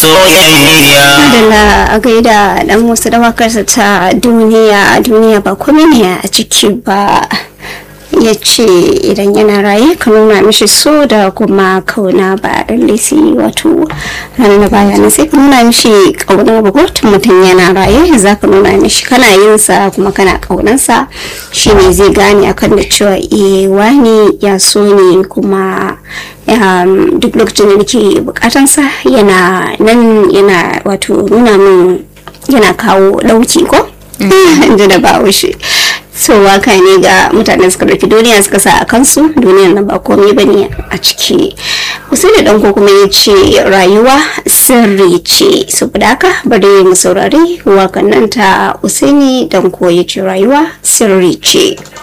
soyayya Adala a gaida dan wasu dawakarsa ta duniya duniya ba komai ne a ciki ba ya ce idan yana raye ka nuna mishi so da kuma kauna ba lalle sai wato ranar baya na sai ka nuna mishi kauna ba ko tun mutum yana raye za ka nuna mishi kana yin sa kuma kana kaunansa shine zai gane akan da cewa eh wani ya so ne kuma um, duk lokacin da nake bukatansa yana nan yana wato nuna min yana kawo dauki ko inda da bahaushe so waka ne ga mutane suka ɗauki duniya suka sa a kansu duniyan nan ba komai ba ne a ciki usaini danko kuma ya ce rayuwa sirri ce saboda haka bari mu saurari wakan nan ta usaini danko ya ce rayuwa sirri ce